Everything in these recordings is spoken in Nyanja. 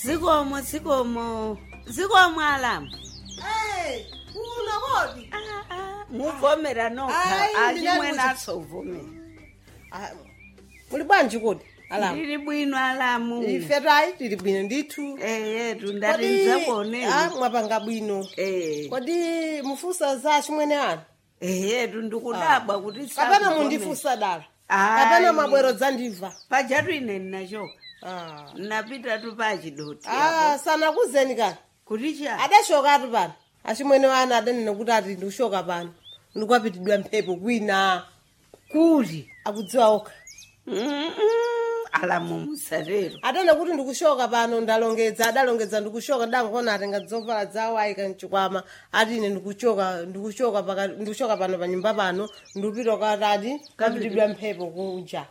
zikomo zikomo zikomo alamu Eh, kuno kodi Ah, ah, muvomera nokha Hayi, achimwe ndinani nasovomera Ah, muli bwanji kodi alamu ndili bwino alamu ife tayi tili bwino ndithu eyetu Kodi- ndarinza Ah, kuoneni mwapanga bwino Eh, kodi mufusa za chimwene anu eyetu ndikudabwa kuti kapena sakuvomera. mundifusa dala Hayi. kapena mwabwero dzandibva pajatu ine ndinachoka Ah. napita tu pachidoti Ah, sana kuzeni kani kuti cha adashokatu pano achimwene wanu adanena kuti ati ndikushoka pano ndikwapitidwa mphepo kwina kuti akudziwa okha Mm-mm, alamu musatero adanena kuti ndikushoka pano ndalongedza adalongedza ndikushoka ndangona atenga dzovala zawo ayika mchikwama ati ine ndikuchoka ndikushoka paka ndikushoka pano pa nyumba pano ndikupita kwatati kapitidwa mphepo kunja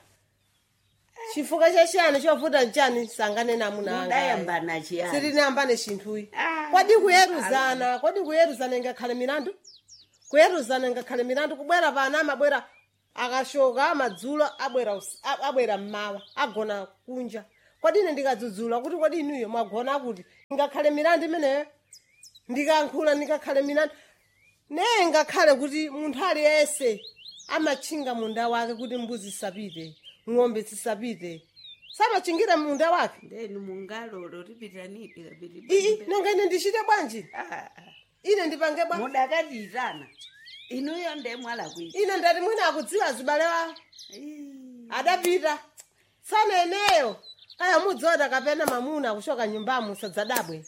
chifukwa chachiyani chovuta nchani sanganena amuna anga mudayambana chiyani sitinayambane chinthuyi Ah. kodi kuyeruzana kodi kuyeruzana ingakhale milandu kuyeruzana ingakhale milandu kubwera pano amabwera akashoka amadzulo abwera us- a- abwera mmawa agona kunja kodi ine ndikadzudzula kuti kodi inuyo mwagona kuti ingakhale milandu imeneyo ndikankhula ndikakhale milandu neye ngakhale kuti munthu aliyense amatchinga munda wake kuti mbuzi isapite ng'ombe zisapite samachingira munda wake ndeni mungalolo tipitanipi ii nanga ine ndichite bwanji kapiti ine ndipange bwa mudakatitana inuyo ndemwala kuita ine ndati mwina akudziwa zibale wawo adapita sana eneyo kaya mudzota kapena mamuna kushoka nyumbamo sadzadabwe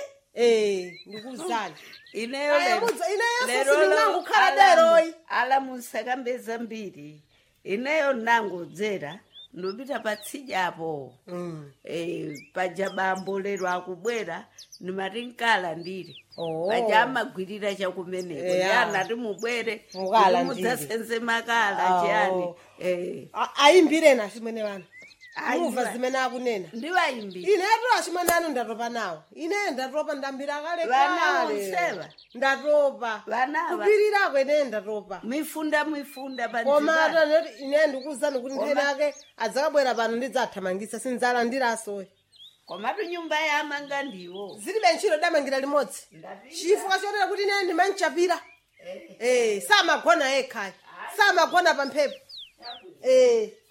eh ndikuzani ineyo Aya, lero- mudza- ineyo lero sisi lo- ndinangokhala alamu- deroyi. alamu sakambeza mbiri ineyo nangodzera ndopita patsijapo Mm. eh, paja bambo lero akubwera nimati nkala ndiri Oh. paja amagwirira chakumeneko Eya. yana timubwere Mukala mudzasenze makala Oh. chiyani eh, A- ayimbireni achimwene wanu Ayi, muva ndiwa- zimene akunena ndiwayimbi inetu achimwene anu ndatopa nawo ine ndatopa ndambira kale Vana kale onsewa? ndatopa Vanava? kupirirako ine ndatopa mwifunda mwifunda koma panzibana atanoti ine ndikuwuzani kuti nthene ake adzakabwera pano ndidzathamangisa sinzalandirasowe komatu nyumba yamanga ndiwo zilibe ntchito damangira limodzi chifukwa chotera kuti ine ndimanchapira eh samagona yekhayi samagona pa mphepo eh